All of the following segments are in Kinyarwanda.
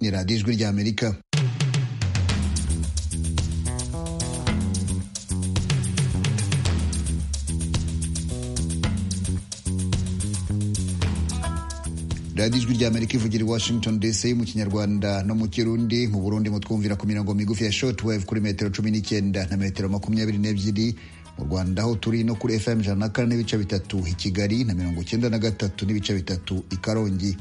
ni radiyo ijwi ry'amerika radiyo ijwi ry'amerika ivugira i washington dc mu kinyarwanda no mu kirundi mu burundi mutwumvira ku mirongo migufi ya shortwave kuri metero cumi n'icyenda na metero makumyabiri n'ebyiri mu rwanda aho turi no kuri fm ijana na kane n'ibice bitatu i kigali na mirongo icyenda na gatatu n'ibice bitatu i karongi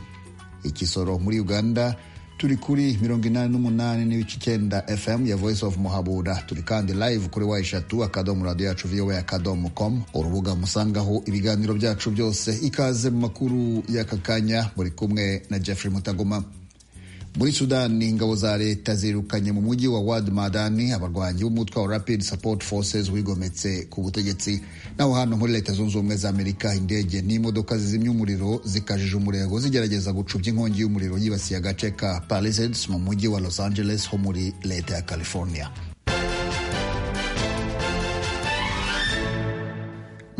ikisoro muri uganda turi kuri mirongo inani n'umunani n'ibice icyenda fm ya voice of muhabura turi kandi live kuri wa eshatu akadomo radiyo yacu voa akadomo com urubuga musangaho ibiganiro byacu byose ikaze mu makuru y'aka kanya muri kumwe na jeffrey mutagoma muri sudani ingabo za leta zirukanye mu mujyi wa wad madani abarwanyi b'umutwe wa rapid support forces wigometse ku butegetsi naho hano muri leta zunze ubumwe za amerika indege n'imodoka zizimya umuriro zikajije umurego zigerageza gucubya inkongi y'umuriro yibasiye agace ka palisades mu mujyi wa los angeles ho muri leta ya california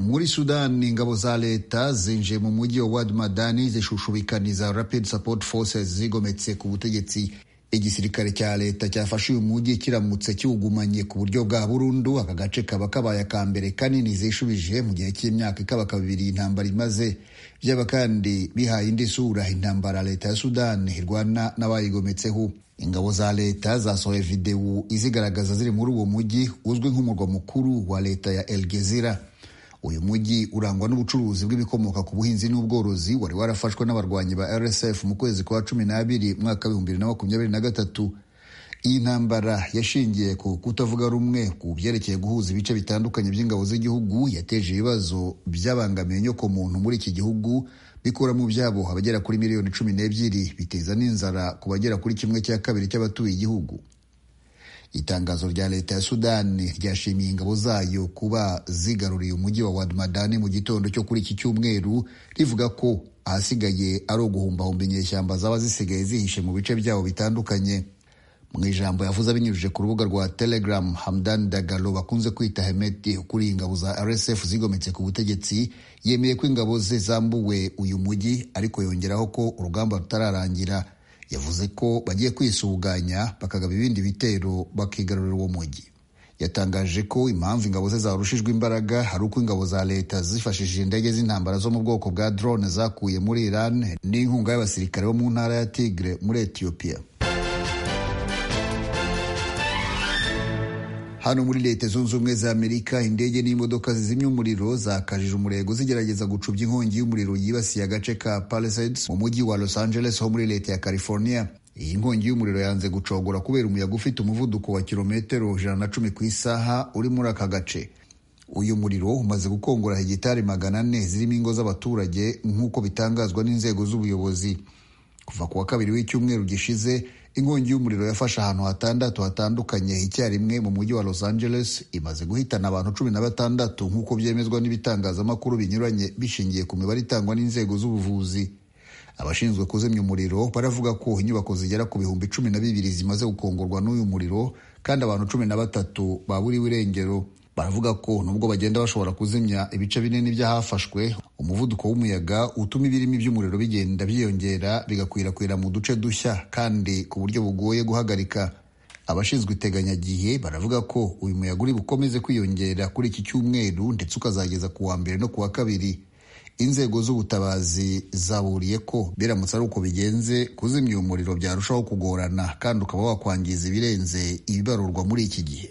muri sudani ingabo za leta zinjiye mu mujyi wa wad madani zishushubikaniza rapid support forces zigometse ku butegetsi igisirikare cya leta cyafashe uyu mujyi kiramutse kiwugumanye ku buryo bwa burundu aka gace kaba kabaye aka mbere kanini zishubije mu gihe cy'imyaka ikaba kabiri intambara imaze byaba kandi bihaye indi sura intambara leta ya sudani irwana n'abayigometseho ingabo za leta zasohoye videwo izigaragaza ziri muri uwo mujyi uzwi nk'umurwa mukuru wa leta ya elgezira uyu mujyi urangwa n'ubucuruzi bw'ibikomoka ku buhinzi n'ubworozi wari warafashwe n'abarwanyi ba rsf mu kwezi kwa cumi n'abiri mwaka w'ibihumbi bibiri na makumyabiri na gatatu iyi ntambara yashingiye ku kutavuga rumwe ku byerekeye guhuza ibice bitandukanye by'ingabo z'igihugu yateje ibibazo byabangamiye inyokomuntu muri iki gihugu bikura mu byabo abagera kuri miliyoni cumi n'ebyiri biteza n'inzara ku bagera kuri kimwe cya kabiri cy'abatuye igihugu itangazo rya leta ya sudani ryashimiye ingabo zayo kuba zigaruriye umujyi wa wadmadani mu gitondo cyo kuri iki cyumweru rivuga ko ahasigaye ari uguhumbahumba inyeshyamba zaba zisigaye zihishe mu bice byabo bitandukanye mu ijambo yavuze abinyujije ku rubuga rwa telegram hamdan dagalo bakunze kwita hemeti ukuriye ingabo za rsf zigometse ku butegetsi yemeye ko ingabo ze zambuwe uyu mujyi ariko yongeraho ko urugamba rutararangira yavuze ko bagiye kwisuganya bakagaba ibindi bitero bakigarurira uwo mujyi yatangaje ko impamvu ingabo ze zarushijwe imbaraga hari uko ingabo za leta zifashishije indege z'intambara zo mu bwoko bwa drone zakuye muri iran n'inkunga y'abasirikare bo mu ntara ya tigre muri etiyopiya hano muri leta zunze ubumwe za amerika indege n'imodoka zizimya umuriro zakajije umurego zigerageza gucubya inkongi y'umuriro yibasiye agace ka palisades mu mujyi wa los angeles ho muri leta ya california iyi nkongi y'umuriro yanze gucogora kubera umuyaga ufite umuvuduko wa kilometero ijana na cumi ku isaha uri muri aka gace uyu muriro umaze gukongora hegitari magana ane zirimo ingo z'abaturage nk'uko bitangazwa n'inzego z'ubuyobozi kuva ku wa kabiri w'icyumweru gishize inkongi y'umuriro yafashe ahantu hatandatu hatandukanye icyarimwe mu mujyi wa los angeles imaze guhitana abantu cumi na batandatu nk'uko byemezwa n'ibitangazamakuru binyuranye bishingiye ku mibare itangwa n'inzego z'ubuvuzi abashinzwe kuzimya umuriro baravuga ko inyubako zigera ku bihumbi cumi na bibiri zimaze gukongorwa n'uyu muriro kandi abantu cumi na batatu baburiwe irengero baravuga ko nubwo bagenda bashobora kuzimya ibice binini by'ahafashwe umuvuduko w'umuyaga utuma ibirimi by'umuriro bigenda byiyongera bigakwirakwira mu duce dushya kandi ku buryo bugoye guhagarika abashinzwe iteganyagihe baravuga ko uyu muyaga uri bukomeze kwiyongera kuri iki cyumweru ndetse ukazageza ku wa mbere no ku wa kabiri inzego z'ubutabazi zaburiye ko biramutse ari uko bigenze kuzimya uyu muriro byarushaho kugorana kandi ukaba wakwangiza ibirenze ibibarurwa muri iki gihe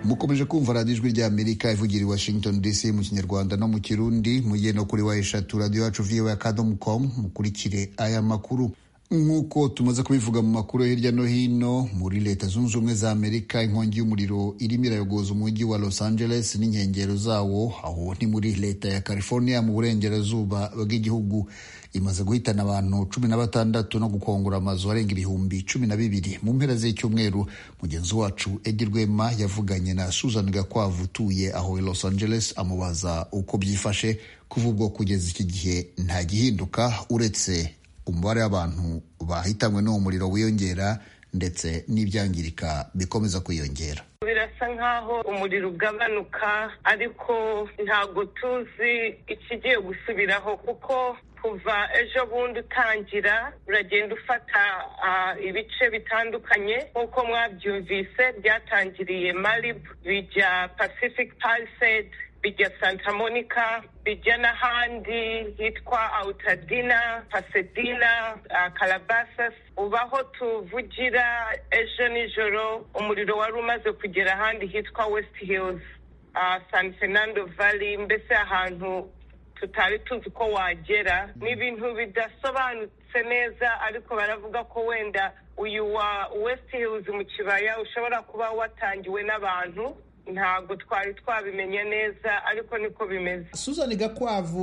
mukomeje kumva radiyo ijwi ry'amerika ivugira i washington dc mu kinyarwanda no mu kirundi mugiye no kuri wa eshatu radiyo yacu viwe akadomo komu mukurikire aya makuru nk'uko tumaze kubivuga mu makuru hirya no hino muri leta zunze ubumwe za amerika inkongi y'umuriro irimo irayogoza umujyi wa los angeles n'inkengero zawo aho ni muri leta ya california mu burengerazuba bw'igihugu imaze guhitana abantu cumi na batandatu no gukongora amazu arenga ibihumbi cumi na bibiri mu mpera z'icyumweru mugenzi wacu edi rwema yavuganye na suzan gakwavu utuye aho i los angeles amubaza uko byifashe kuva ubwo kugeza iki gihe nta gihinduka uretse umubare w'abantu bahitanywe n'uwo muriro wiyongera ndetse n'ibyangirika bikomeza kwiyongera birasa nk'aho umuriro ugabanuka ariko ntabwo tuzi ikigiye gusubiraho kuko kuva ejo bundi utangira uragenda ufata ah, ibice bitandukanye nk'uko mwabyumvise byatangiriye maribu bijya pacific palisade bijya santa monica bijya n'ahandi hitwa awutadina pasedina kalabasas uba aho tuvugira ejo nijoro umuriro wari umaze kugera ahandi hitwa west hills ah, san fernando valley mbese ahantu tutari tuzi ko wagera ni ibintu bidasobanutse neza ariko baravuga ko wenda uyu wa west hills mu kibaya ushobora kuba watangiwe n'abantu ntabwo twari twabimenya neza ariko niko bimeze Susan Gakwavu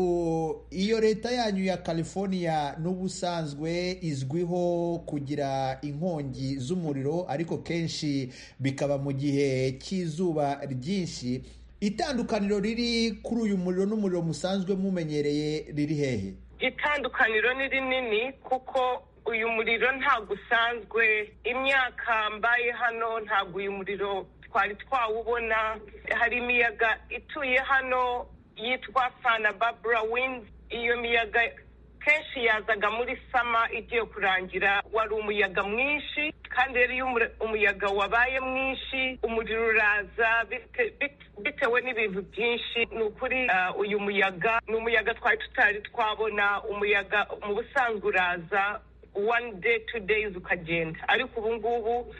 iyo leta yanyu ya California n'ubusanzwe izwiho kugira inkongi z'umuriro ariko kenshi bikaba mu gihe cy'izuba ryinshi itandukaniro riri kuri uyu muriro n'umuriro musanzwe mumenyereye riri hehe itandukaniro ni rinini kuko uyu muriro ntabwo usanzwe imyaka mbaye hano ntabwo uyu muriro twari twawubona hari imiyaga ituye hano yitwa sana babura windi iyo miyaga kenshi yazaga muri sama igiye kurangira wari umuyaga mwinshi kandi rero iyo umure- umuyaga wabaye mwinshi umuriro uraza bite- bit- bitewe n'ibintu byinshi ni ukuri ah, uyu muyaga ni umuyaga twari tutari twabona umuyaga mu busanzwe uraza one day two days ukagenda ariko ubu ngubu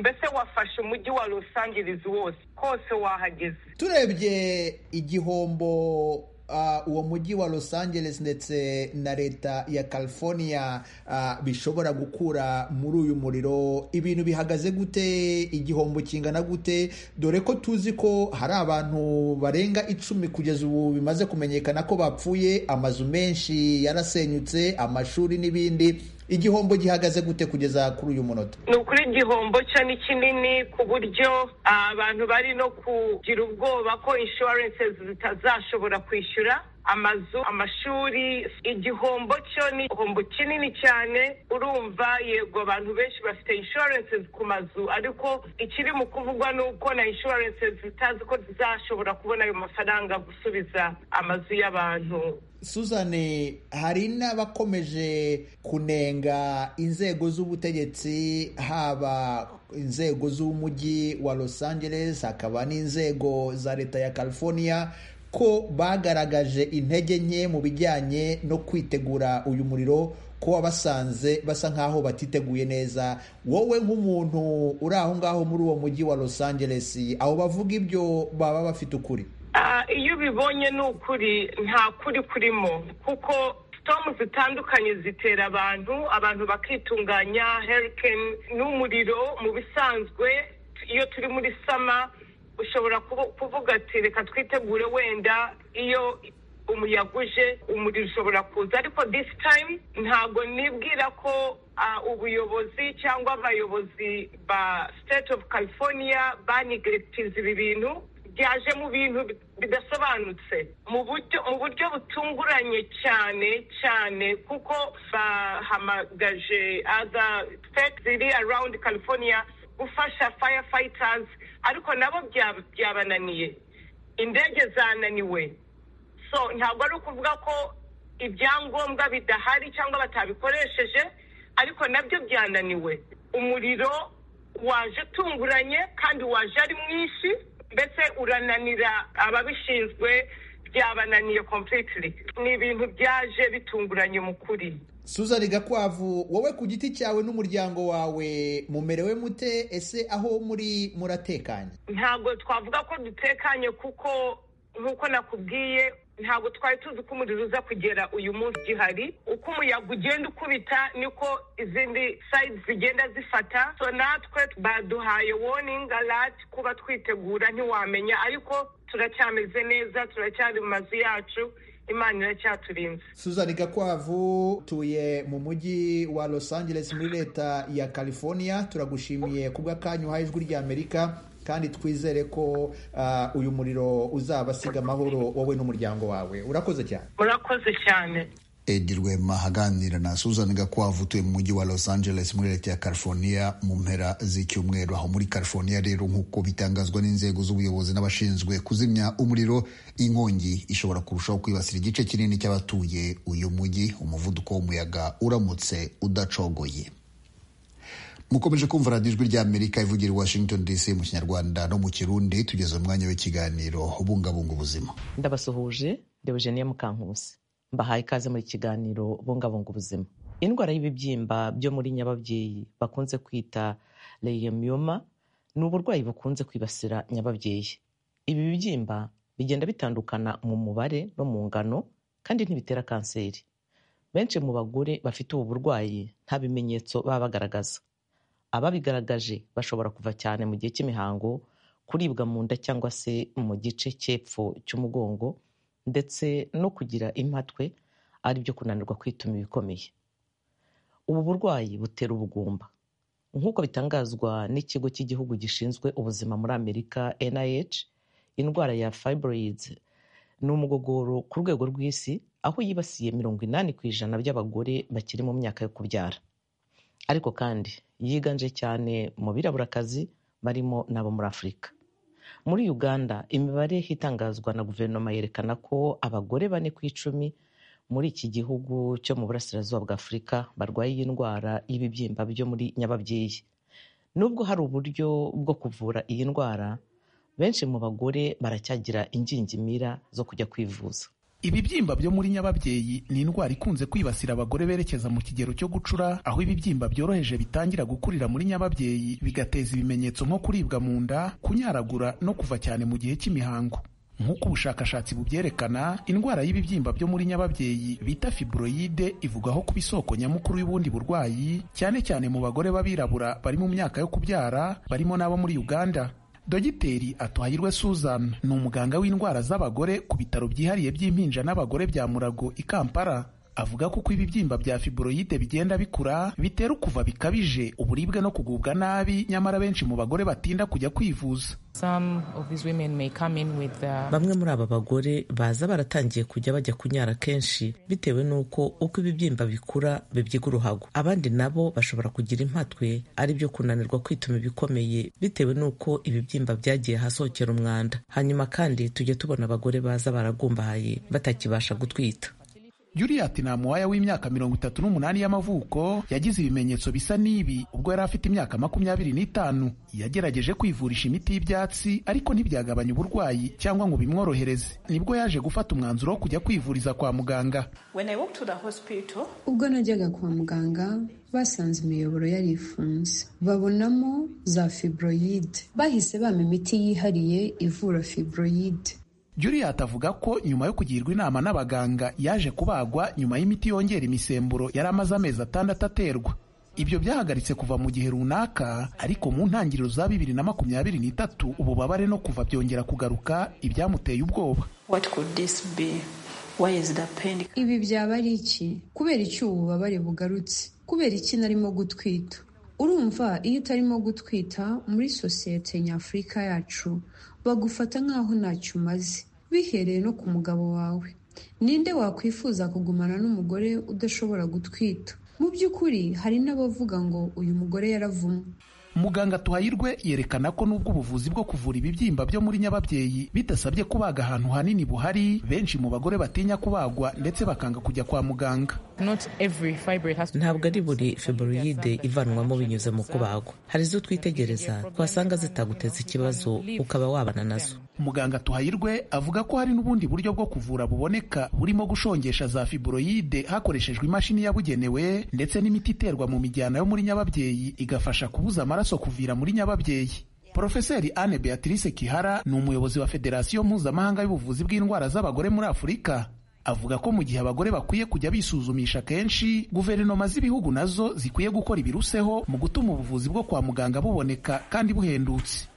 mbese wafashe umujyi wa Los Angeles wose hose wahageze turebye igihombo ah, uwo mujyi wa los angeles ndetse na leta ya california ah, bishobora gukura muri uyu muriro ibintu bihagaze gute igihombo kingana gute dore ko tuzi ko hari abantu barenga icumi kugeza ubu bimaze kumenyekana ko bapfuye amazu menshi yarasenyutse amashuri n'ibindi igihombo gihagaze gute kugeza kuri uyu munota ni ukuri igihombo cyo ni kinini ku buryo ah, abantu bari no kugira ubwoba ko inshuwarense zitazashobora kwishyura amazu amashuri igihombo cyo ni igihombo kinini cyane urumva yego abantu benshi bafite inshuwarense ku mazu ariko ikiri mu kuvugwa ni uko na inshuwarense zitazi ko zizashobora kubona ayo mafaranga gusubiza amazu y'abantu Suzanne hari n'abakomeje kunenga inzego z'ubutegetsi haba inzego z'umujyi wa Los Angeles hakaba n'inzego za leta ya California ko bagaragaje intege nke mu bijyanye no kwitegura uyu muriro ko wabasanze basa nk'aho batiteguye neza wowe nk'umuntu uri aho ngaho muri uwo mujyi wa Los Angeles aho bavuga ibyo baba bafite ukuri Ah, iyo ubibonye ni ukuri nta kuri kurimo kuko sitomu zitandukanye zitera abantu abantu bakitunganya herikeni n'umuriro mu bisanzwe iyo turi muri sama ushobora kubu- kuvuga ati reka twitegure wenda iyo umuyaga uje umuriro ushobora kuza ariko disi tayimu ntabwo nibwira ko ah, ubuyobozi cyangwa abayobozi ba siteti ofu california banigirekitiza ibi bintu byaje mu bintu bidasobanutse mu buryo mu buryo butunguranye cyane cyane kuko bahamagaje other states ziri around california gufasha firefighters ariko nabo bya- byabananiye indege zananiwe so ntabwo ari ukuvuga ko ibyangombwa bidahari cyangwa batabikoresheje ariko nabyo byananiwe umuriro waje utunguranye kandi waje ari mwinshi mbese urananira ababishinzwe byabananiye completely ni ibintu byaje bitunguranye mu kuri Suzanne Gakwavu wowe ku giti cyawe n'umuryango wawe mumerewe mute ese aho muri muratekanye ntabwo twavuga ko dutekanye kuko nk'uko nakubwiye ntabwo twari tuzi ko umuriro uza kugera uyu munsi gihari uko umuyaga ugenda ukubita niko izindi sayidi zigenda zifata so natwe baduhaye woningi alati kuba twitegura ntiwamenya ariko turacyameze neza turacyari mu mazu yacu imana iracyaturinze Suzanne Gakwavu utuye mu mujyi wa Los Angeles muri leta ya California turagushimiye kubw'akanyu uhaye ijwi ry'Amerika kandi twizere ko ah, uyu muriro uzabasiga amahoro wowe n'umuryango wawe urakoze cyane murakoze cyane edi rwema aganira na suzan gakwavu utuye mu mujyi wa los angeles muri leta ya california mu mpera z'icyumweru aho muri california rero nk'uko bitangazwa n'inzego z'ubuyobozi n'abashinzwe kuzimya umuriro inkongi ishobora kurushaho kwibasira igice kinini cy'abatuye uyu mujyi umuvuduko w'umuyaga uramutse udacogoye mukomeje kumva radiyo ijwi ry'amerika ivugira i washington dc mu kinyarwanda no mu kirundi tugeze umwanya w'ikiganiro ubungabunga ubuzima ndabasuhuje deogeniye mukankusi mbahaye ikaze muri kiganiro bungabunga ubuzima indwara y'ibibyimba byo muri nyababyeyi bakunze kwita leyemyoma ni uburwayi bukunze kwibasira nyababyeyi ibi bibyimba bigenda bitandukana mu mubare no mu ngano kandi ntibitera kanseri benshi mu bagore bafite ubu burwayi nta bimenyetso baba bagaragaza ababigaragaje bashobora kuva cyane mu gihe cy'imihango kuribwa mu nda cyangwa se mu gice cy'epfo cy'umugongo ndetse no kugira impatwe ari byo kunanirwa kwituma ibikomeye ubu burwayi butera ubugumba nk'uko bitangazwa n'ikigo cy'igihugu gishinzwe ubuzima muri amerika nih indwara ya fibroids ni umugogoro ku rwego rw'isi aho yibasiye mirongo inani ku ijana by'abagore bakiri mu myaka yo kubyara ariko kandi yiganje cyane mu biraburakazi barimo n'abo muri afurika muri uganda imibare itangazwa na guverinoma yerekana ko abagore bane ku icumi muri iki gihugu cyo mu burasirazuba bwa afurika barwaye iyi ndwara y'ibibyimba byo muri nyababyeyi nubwo hari uburyo bwo kuvura iyi ndwara benshi mu bagore baracyagira ingingimira zo kujya kwivuza ibibyimba byo muri nyababyeyi ni indwara ikunze kwibasira abagore berekeza mu kigero cyo gucura aho ibibyimba byoroheje bitangira gukurira muri nyababyeyi bigateza ibimenyetso nko kuribwa mu nda kunyaragura no kuva cyane mu gihe cy'imihango nk'uko ubushakashatsi bubyerekana indwara y'ibibyimba byo muri nyababyeyi bita fibroyide ivugwaho kuba isoko nyamukuru y'ubundi burwayi cyane cyane mu bagore b'abirabura bari mu myaka yo kubyara barimo n'abo muri uganda dogiteri atuhayirwe suzan ni umuganga w'indwara z'abagore ku bitaro byihariye by'impinja n'abagore bya murago i kampala avuga ko uko ibibyimba bya fibroyide bigenda bikura bitera ukuva bikabije uburibwe no kugubwa nabi nyamara benshi mu bagore batinda kujya kwivuza bamwe muri aba bagore baza baratangiye kujya bajya kunyara kenshi bitewe n'uko uko ibibyimba bikura bibyiga uruhago abandi nabo bashobora kugira impatwe ari byo kunanirwa kwituma ibikomeye bitewe n'uko ibibyimba byagiye hasohokera umwanda hanyuma kandi tujya tubona abagore baza baragumbahaye batakibasha gutwita Juliet Namuwaya w'imyaka mirongo itatu n'umunani y'amavuko yagize ibimenyetso bisa n'ibi ubwo yari afite imyaka makumyabiri n'itanu yagerageje kwivurisha imiti y'ibyatsi ariko ntibyagabanya uburwayi cyangwa ngo bimworohereze nibwo yaje gufata umwanzuro wo kujya kwivuriza kwa muganga hospital... ubwo najyaga kwa muganga basanze imiyoboro yari ifunze babonamo za fibroyide bahise bampa imiti yihariye ivura fibroyide Juliet avuga ko nyuma yo kugirwa inama n'abaganga yaje kubagwa nyuma y'imiti yongera imisemburo yari amaze amezi atandatu aterwa ibyo byahagaritse kuva mu gihe runaka ariko mu ntangiriro za bibiri na makumyabiri n'itatu ububabare no kuva byongera kugaruka ibyamuteye ubwoba ibi byaba ari iki kubera iki ubu bubabare bugarutse kubera iki narimo gutwita urumva iyo utarimo gutwita muri sosiyete nyafurika yacu bagufata nk'aho ntacyo umaze bihereye no ku mugabo wawe ninde wakwifuza kugumana n'umugore udashobora gutwita mu by'ukuri hari n'abavuga ngo uyu mugore yaravumwe muganga tuhayirwe yerekana ko nubwo ubuvuzi bwo kuvura ibibyimba byo muri nyababyeyi bidasabye kubaga ahantu hanini buhari benshi mu bagore batinya kubagwa ndetse bakanga kujya kwa muganga ntabwo ari buri fibroyide ivanwamo binyuze mu kubagwa hari izo twitegereza twasanga zitaguteza ikibazo ukaba wabana nazo muganga tuhayirwe avuga ko hari n'ubundi buryo bwo kuvura buboneka burimo gushongesha za fibroyide hakoreshejwe imashini yabugenewe ndetse n'imiti iterwa mu mijyana yo muri nyababyeyi igafasha kubuza amaraso amaraso kuvira muri nyababyeyi porofeseri anne beatrice kihara ni umuyobozi wa federasiyo mpuzamahanga y'ubuvuzi bw'indwara z'abagore muri afurika avuga ko mu gihe abagore bakwiye kujya bisuzumisha kenshi guverinoma z'ibihugu nazo zikwiye gukora ibiruseho mu gutuma ubuvuzi bwo kwa muganga buboneka kandi buhendutse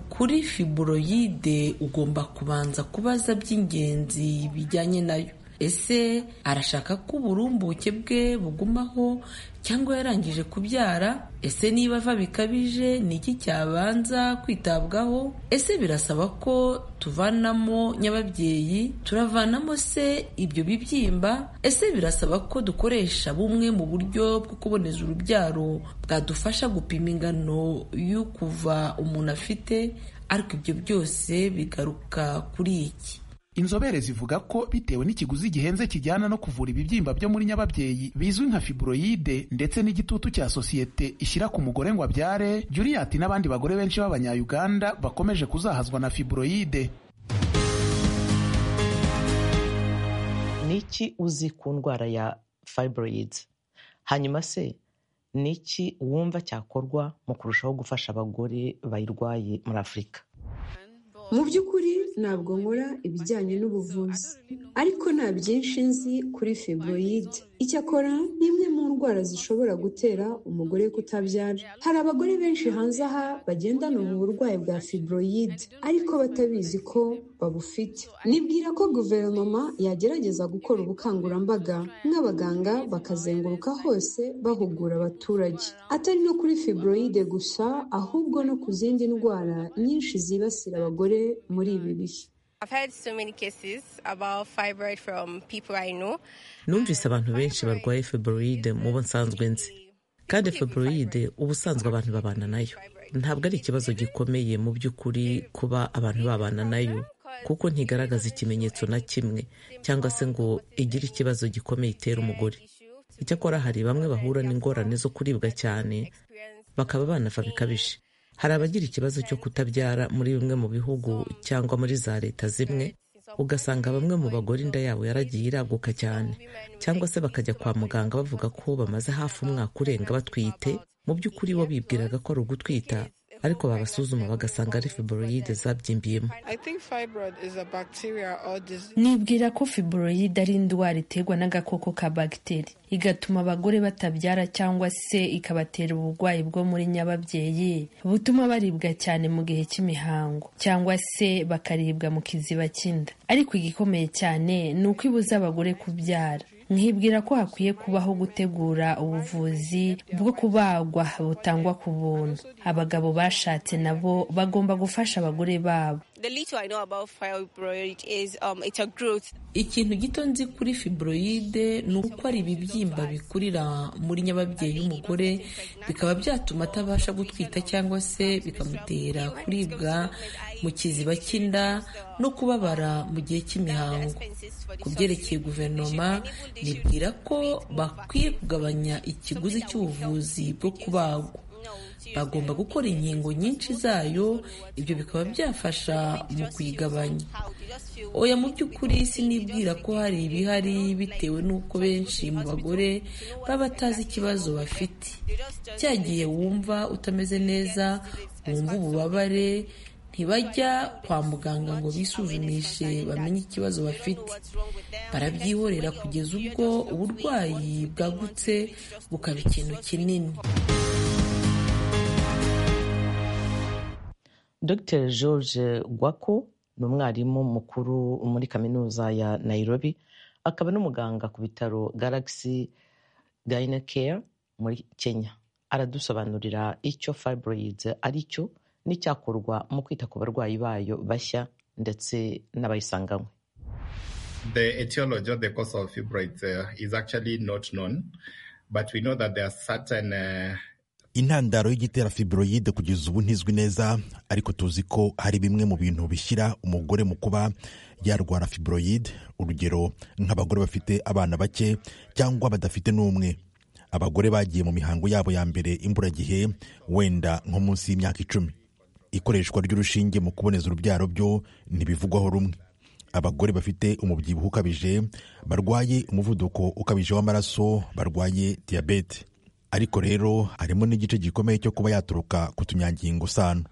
kuri fibroyide ugomba kubanza kubaza by'ingenzi bijyanye nayo ese arashaka ko uburumbuke bwe bugumaho cyangwa yarangije kubyara ese niba ava bikabije ni iki cyabanza kwitabwaho ese birasaba ko tuvanamo nyababyeyi turavanamo se ibyo bibyimba ese birasaba ko dukoresha bumwe mu buryo bwo kuboneza urubyaro bwadufasha gupima ingano y'ukuva umuntu afite ariko ibyo byose bigaruka kuri iki inzobere zivuga ko bitewe n'ikiguzi gihenze kijyana no kuvura ibibyimba byo muri nyababyeyi bizwi nka fibroyide ndetse n'igitutu cya sosiyete ishyira ku mugore ngo abyare juriyati n'abandi bagore benshi b'abanyayuganda bakomeje kuzahazwa na fibroyide ni iki uzi ku ndwara ya fibroyide hanyuma se ni iki wumva cyakorwa mu kurushaho gufasha abagore bayirwaye muri afurika mu by'ukuri ntabwo nkora ibijyanye n'ubuvuzi ariko nta byinshi nzi kuri fibroyide icyakora ni imwe mu ndwara zishobora gutera umugore kutabyara hari abagore benshi hanze aha bagendana ubu burwayi bwa fibroyide ariko batabizi ko babufite nibwira ko guverinoma yagerageza gukora ubukangurambaga nk'abaganga bakazenguruka hose bahugura abaturage atari no kuri fibroyide gusa ahubwo no ku zindi ndwara nyinshi zibasira abagore muri ibi bihe numvise abantu benshi barwaye fibroide mu bo nsanzwe nzi kandi fibroide ubusanzwe abantu babana nayo ntabwo ari ikibazo gikomeye mu by'ukuri kuba abantu babana nayo kuko ntigaragaza ikimenyetso na kimwe cyangwa se ngo igire ikibazo gikomeye itera umugore icyakora hari bamwe bahura n'ingorane zo kuribwa cyane bakaba banava bikabije hari abagira ikibazo cyo kutabyara muri bimwe mu bihugu cyangwa muri za leta zimwe ugasanga bamwe mu bagore inda yabo yaragiye iraguka cyane cyangwa se bakajya kwa muganga bavuga ko bamaze hafi umwaka urenga batwite mu by'ukuri bo bibwiraga ko ari ugutwita ariko babasuzuma bagasanga ari fibroyide zabyimbyemo nibwira ko fibroyide ari indwara iterwa n'agakoko ka bagiteri igatuma abagore batabyara cyangwa se ikabatera uburwayi bwo muri nyababyeyi butuma baribwa cyane mu gihe cy'imihango cyangwa se bakaribwa mu kiziba cy'inda ariko igikomeye cyane ni uko ibuza abagore kubyara nkibwira ko hakwiye kubaho gutegura ubuvuzi bwo kubagwa butangwa ku buntu abagabo bashatse nabo bagomba gufasha abagore babo ikintu gito nzi kuri fibroyide ni uko ari ibibyimba bikurira muri nyababyeyi y'umugore bikaba byatuma atabasha gutwita cyangwa se bikamutera kuribwa mu kiziba cy'inda no kubabara mu gihe cy'imihango ku byerekeye guverinoma nibwira ko bakwiye kugabanya ikiguzi cy'ubuvuzi bwo kubagwa bagomba gukora inkingo nyinshi zayo ibyo bikaba byafasha mu kuyigabanya oya mu by'ukuri sinibwira ko hari ibihari bitewe n'uko benshi mu bagore baba batazi ikibazo bafite cyagiye wumva utameze neza wumva ububabare ntibajya kwa muganga ngo bisuzumishe bamenye ikibazo bafite barabyihorera kugeza ubwo uburwayi bwagutse bukaba ikintu kinini dr george gwako ni umwarimu mukuru muri kaminuza ya nairobi akaba n'umuganga ku bitaro galaxy gynecare muri kenya aradusobanurira icyo fibroids ari cyo n'icyakorwa mu kwita ku barwayi bayo bashya ndetse n'abayisanganywe the etiology or the cause of fibroids uh, is actually not known, but we know that there are certain uh, intandaro y'igitera fibroyide kugeza ubu ntizwi neza ariko tuzi ko hari bimwe mu bintu bishyira umugore mu kuba yarwara fibroyide urugero nk'abagore bafite abana bake cyangwa badafite n'umwe abagore bagiye mu mihango yabo ya mbere imburagihe wenda nko munsi y'imyaka icumi ikoreshwa ry'urushinge mu kuboneza urubyaro byo ntibivugwaho rumwe abagore bafite umubyibuho ukabije barwaye umuvuduko ukabije w'amaraso barwaye diyabete ariko rero harimo n'igice gikomeye cyo kuba yaturuka ku tunyangingo sano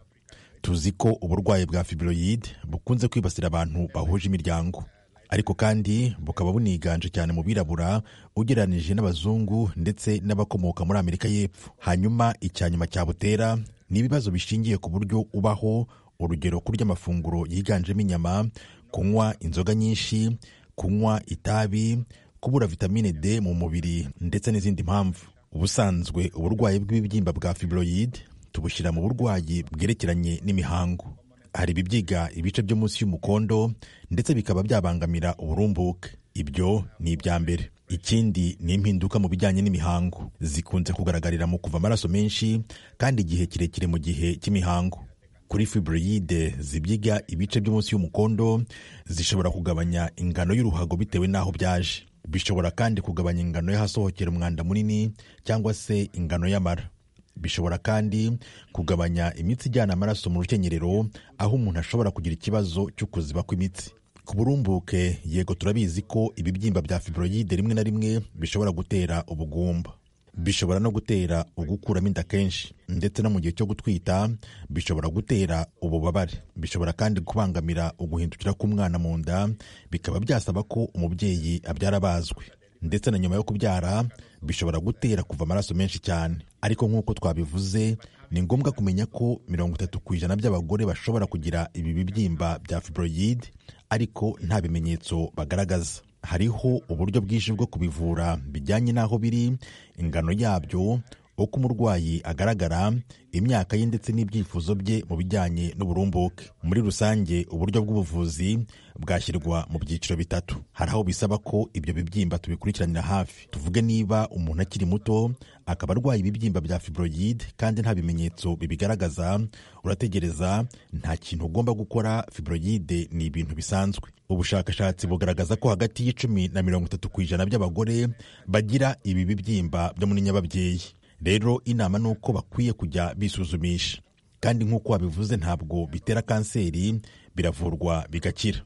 tuzi ko uburwayi bwa fibroyide bukunze kwibasira abantu bahuje imiryango ariko kandi bukaba buniganje cyane mu birabura ugereranyije n'abazungu ndetse n'abakomoka muri amerika y'epfo hanyuma icya nyuma cyabutera ni ibibazo bishingiye ku buryo ubaho urugero kurya amafunguro yiganjemo inyama kunywa inzoga nyinshi kunywa itabi kubura vitamine d mu mubiri ndetse n'izindi mpamvu ubusanzwe uburwayi bw'ibibyimba bwa fibroid tubushyira mu burwayi bwerekeranye n'imihango hari ibibyiga ibice byo munsi y'umukondo ndetse bikaba byabangamira uburumbuke ibyo ni ibya mbere ikindi ni impinduka mu bijyanye n'imihango zikunze kugaragarira mu kuva amaraso menshi kandi igihe kirekire mu gihe cy'imihango kuri fibroide zibyiga ibice byo munsi y'umukondo zishobora kugabanya ingano y'uruhago bitewe n'aho byaje bishobora kandi kugabanya ingano y'ahasohokera umwanda munini cyangwa se ingano y'amara bishobora kandi kugabanya imitsi ijyana amaraso mu rukenyerero aho umuntu ashobora kugira ikibazo cyo kuziba kw'imitsi ku burumbuke yego turabizi ko ibibyimba bya fibroide rimwe na rimwe bishobora gutera ubugumba bishobora no gutera ugukuramo inda kenshi ndetse no mu gihe cyo gutwita bishobora gutera ububabare bishobora kandi kubangamira uguhindukira k'umwana mu nda bikaba byasaba ko umubyeyi abyara bazwe ndetse na nyuma yo kubyara bishobora gutera kuva amaraso menshi cyane ariko nk'uko twabivuze ni ngombwa kumenya ko mirongo itatu ku ijana by'abagore bashobora kugira ibi bibyimba bya fibroyide ariko nta bimenyetso bagaragaza hariho uburyo bwinshi bwo kubivura bijyanye n'aho biri ingano yabyo uko umurwayi agaragara imyaka ye ndetse n'ibyifuzo bye mu bijyanye n'uburumbuke muri rusange uburyo bw'ubuvuzi bwashyirwa mu byiciro bitatu hari aho bisaba ko ibyo bibyimba tubikurikiranira hafi tuvuge niba umuntu akiri muto akaba arwaye ibibyimba bya fibroyide kandi nta bimenyetso bibigaragaza urategereza nta kintu ugomba gukora fibroyide ni ibintu bisanzwe ubushakashatsi bugaragaza ko hagati y'icumi na mirongo itatu ku ijana by'abagore bagira ibi bibyimba byo muri nyababyeyi rero inama ni uko bakwiye kujya bisuzumisha kandi nk'uko wabivuze ntabwo bitera kanseri biravurwa bigakira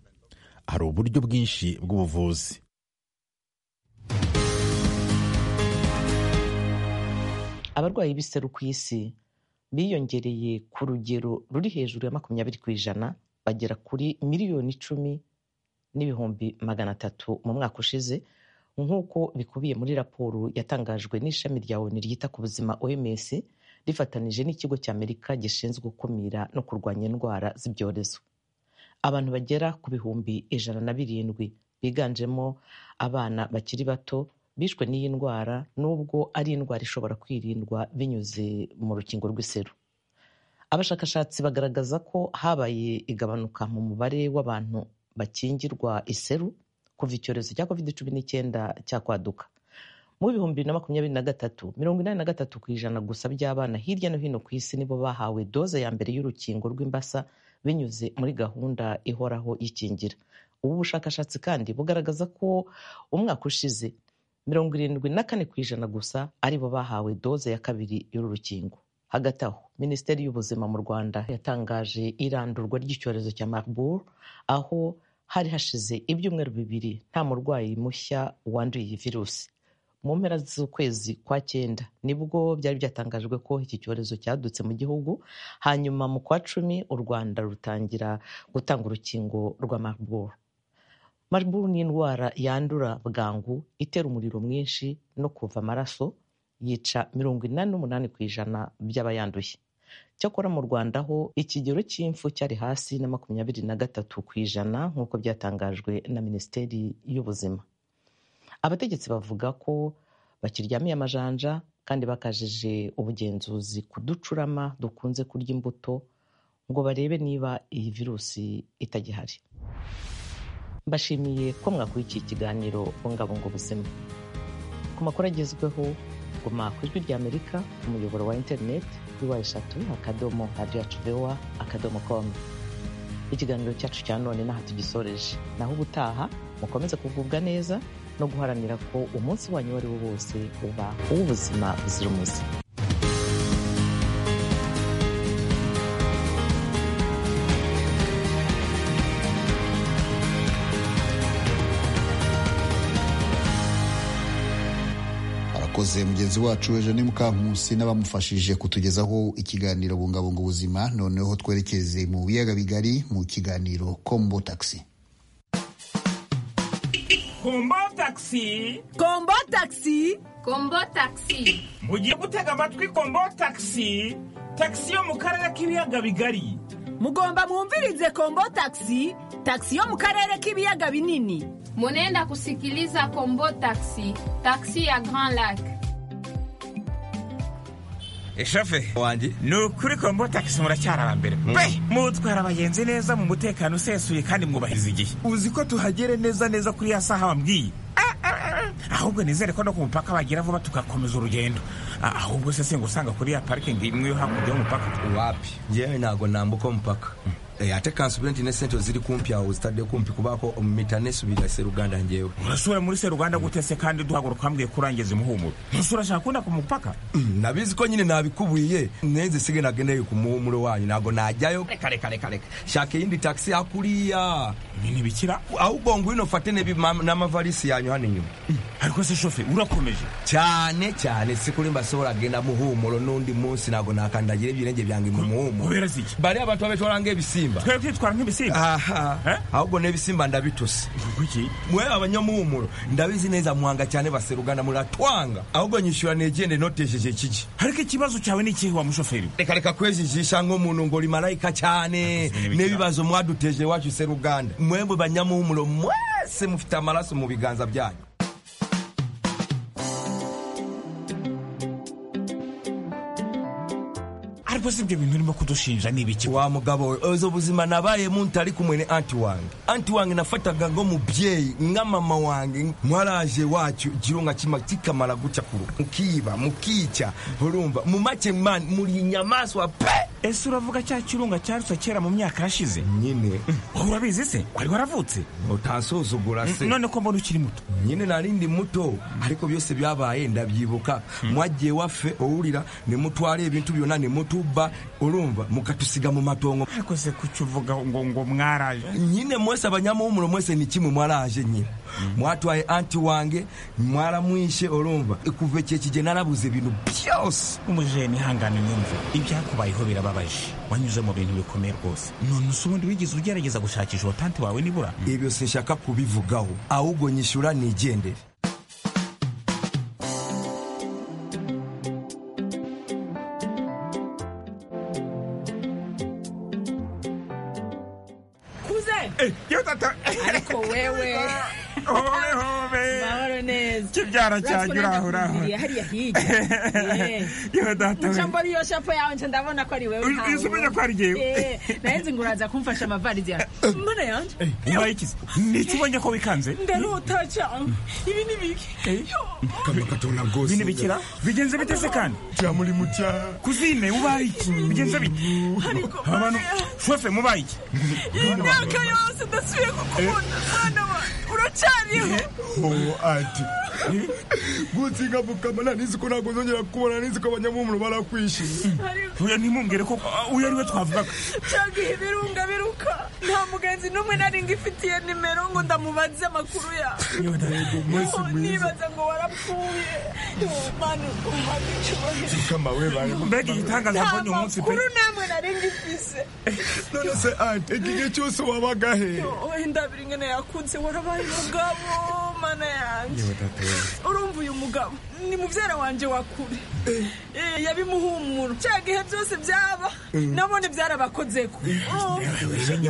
hari uburyo bwinshi bw'ubuvuzi abarwayi b'iseru ku isi biyongereye ku rugero ruri hejuru ya makumyabiri ku ijana bagera kuri miliyoni icumi n'ibihumbi magana atatu mu mwaka ushize nk'uko bikubiye muri raporo yatangajwe n'ishami rya onu ryita ku buzima oms rifatanije n'ikigo cy'amerika gishinzwe gukumira no kurwanya indwara z'ibyorezo abantu bagera ku bihumbi ijana na birindwi biganjemo abana bakiri bato bishwe n'iyi ndwara n'ubwo ari indwara ishobora kwirindwa binyuze mu rukingo rw'iseru abashakashatsi bagaragaza ko habaye igabanuka mu mubare w'abantu bakingirwa iseru kuva icyorezo cya covid cumi n'icyenda cyakwaduka mu bihumbi bibiri na makumyabiri na gatatu mirongo inani na gatatu ku ijana gusa by'abana hirya no hino ku isi nibo bahawe doze ya mbere y'urukingo rw'imbasa binyuze muri gahunda ihoraho y'ikingira ubu bushakashatsi kandi bugaragaza ko umwaka ushize mirongo irindwi na kane ku ijana gusa aribo bahawe doze ya kabiri y'uru rukingo hagati aho minisiteri y'ubuzima mu rwanda yatangaje irandurwa ry'icyorezo cya marburg aho hari hashize ibyumweru bibiri nta murwayi mushya wanduye iyi virusi mu mpera z'ukwezi kwa cyenda nibwo byari byatangajwe ko iki cyorezo cyadutse mu gihugu hanyuma mu kwa cumi u rwanda rutangira gutanga urukingo rwa marburg marburg ni indwara yandura bwangu itera umuriro mwinshi no kuva amaraso yica mirongo inani n'umunani ku ijana by'abayanduye cyakora mu rwanda ho ikigero cy'impfu cyari hasi na makumyabiri na gatatu ku ijana nk'uko byatangajwe na minisiteri y'ubuzima abategetsi bavuga ko bakiryamiye amajanja kandi bakajije ubugenzuzi ku ducurama dukunze kurya imbuto ngo barebe niba iyi virusi itagihari mbashimiye ko mwakurikiye ikiganiro bungabunga ubuzima ku makuru agezweho guma ku ijwi ry'amerika ku muyoboro wa interineti kuri wa eshatu akadomo radiyanti vewa akadomo komu ikiganiro cyacu cya none n'aha tugisoreje naho ubutaha mukomeze kugubwa neza no guharanira ko umunsi wanyu uwo ari wo wose uba uw'ubuzima buzira umuze akoze mugenzi wacu eugene mukankusi n'abamufashije kutugezaho ikiganiro bungabunga ubuzima noneho twerekeze mu biyaga bigari mu kiganiro kombo tagisi kombo tagisi kombo tagisi kombo tagisi mugiye gutega amatwi kombo tagisi tagisi yo mu karere k'ibiyaga bigari mugomba mwumvirize kombo tagisi tagisi yo mu karere k'ibiyaga binini munenda kusikiliza kombo tagisi tagisi ya grand lac eshafe wanjye ni ukuri kombo tagisi muracyari aba mbere pe mutwara abagenzi neza mu mutekano usesuye kandi mwubahiriza igihe uzi ko tuhagere neza neza kuri ya saha wambwiye ahubwo nizere ko no ku mupaka bagira vuba tugakomeza urugendo ahubwo se singa usanga kuri ya parikingi imwe yo hakurya y'umupaka wapi njyewe ntabwo nambuka umupaka ate kansubira nti ne sente ziri kumpi awo zitadde kumpi kubako mita nesubira seruganda njewe urasubira muri seruganda gute se kandi duhaguruka hambwiye kurangiza umuhumuro ntusi urashaka kunda ku mupaka nabizi ko nyine nabikubuye nenze sige nagendeye ku muhumuro wanyu ntabwo najyayo reka reka reka reka shaka iyindi taxi hakuriya ibintu bikira ahubwo ngwino fate n'amavarisi yanyu hano inyuma ariko se shofe urakomeje cyane cyane sikuri mbasohora genda muhumuro n'undi munsi ntabwo nakandagira ibirenge byange mu muhumuro kubera ziki bari abantu babetwara ngebisimba ibisimba twebwe twitwara nk'ibisimba aha ahubwo n'ibisimba ndabituse kuki mwe abanyamuhumuro ndabizi neza muhanga cyane baserugana muratwanga ahubwo nyishyura negende notesheje kiki ariko ikibazo cyawe ni ikihe wa mushoferi reka reka kwejijisha nk'umuntu ngo rimarayika cyane n'ibibazo mwaduteje iwacu seruganda mwebwe banyamuhumuro mwese mufite amaraso mu biganza byanyu ariko si ibyo bintu urimo kudushinja ni ibiki wa mugabo uzo buzima nabayemo ntari kumwe ni anti wange anti wange nafataga ng'umubyeyi nka mama wange mwaraje wacyo kirunga kima kikamara guca ku rugo mukiba mukica urumva mu make mani muri inyamaswa pe ese uravuga cya kirunga cyarutse kera mu myaka yashize nyine urabizi se wari waravutse utansuzugura se none ko mbona ukiri muto nyine nari ndi muto ariko byose byabaye ndabyibuka mwagiye wafe uwurira nimutware ibintu byona nimutuba urumva mukatusiga mu matongo ariko se kuki uvuga ngo ngo mwaraje nyine mwese abanyamuhumuro mwese ni kimwe mwaraje nyine mwatwaye anti wange mwaramwishe urumva kuva iki kigihe narabuze ibintu byose umujeni ihangane nyumve ibyakubayeho biraba birababaje wanyuze mu bintu bikomeye rwose none usubundi wigeze ugerageza gushakisha uwo tanti wawe nibura ibyo sinshaka kubivugaho ahubwo nyishyura nigendere ariko wewe kibyara cyanjye urahuraho yewe data we mbona iyo shapo yawe nce ndabona ko ari wewe ntawe uzi umenya ko ari yewe nawe nzi ngo uraza kumfasha amavarizi yawe mbona yanje yabaye ikizi niki ubonye ko wikanze ndarota cyane ibi ni biki kamakatona rwose bine bikira bigenze bite se kandi cya muri mucya kuzine ubaye iki bigenze bite abantu shofe mubaye iki imyaka yose ndasubiye kukubona mwana wanjye uracyariho ati gutsinga mukamana nizi ko ntabwo uzongera kubona nizi ko abanyamumuro barakwishije uyu ntimumbwire ko uyu ari we twavugaga cyangwa ibi birunga biruka nta mugenzi n'umwe nari ngifitiye nimero ngo ndamubaze amakuru yawe nibaza ngo warapfuye mana umuhanda icyubahiro mbega igitangaza mbonye umunsi pe amakuru namwe nari ngifise none se ante igihe cyose wabaga he wenda biri ngene yakunze warabaye umugabo mana yanjye urumva uyu mugabo ni mubyara wanjye wakure yabimuhumura cya gihe byose byaba nabone byarabakozeko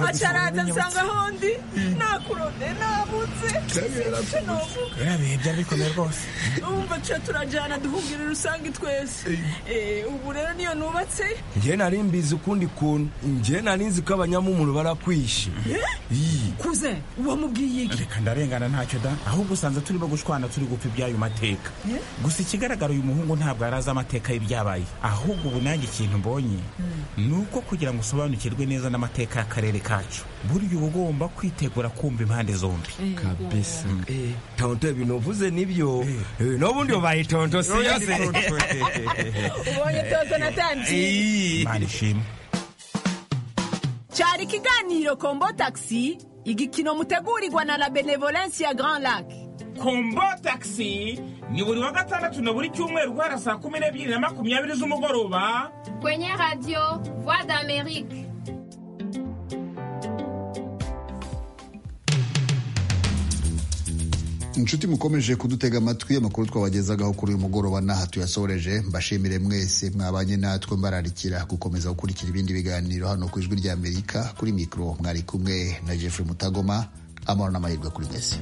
acaraza nsanga aho ndi nakurode nabutse biriya bihe byari bikomeye rwose urumva cyo turajyana duhungira rusange twese ubu rero niyo nubatse njye nari mbizi ukundi kuntu njye nari nzi ko abanyamumuro barakwishe kuze wamubwiye iki reka ndarengana ntacyo da ahubwo usanze turimo gushwana turi gupfa iby'ayo mateka gusa ikigaragara uyu muhungu ntabwo yari azi amateka y'ibyabaye ahubwo ubu nanjye ikintu mbonye ni uko kugira ngo usobanukirwe neza n'amateka y'akarere kacu burya uba ugomba kwitegura kumva impande zombi kabisa tonto ibintu uvuze nibyo n'ubundi ubaye tonto si yo se ubonye tonto natangiye imana ishimwe cyari ikiganiro kombo tagisi igikino mutegurirwa na la benevolence ya grand lac kombo tagisi ni buri wa gatandatu na buri cyumweru guhera saa kumi n'ebyiri na makumyabiri z'umugoroba kwenye radiyo voix d'amerique inshuti mukomeje kudutega amatwi amakuru twabagezagaho kuri uyu mugoroba n'aha tuyasoreje mbashimire mwese mwabanye natwe mbararikira gukomeza gukurikira ibindi biganiro hano ku ijwi ry'amerika kuri mikoro mwari kumwe na jeffrey mutagoma amahoro n'amahirwe kuri mwese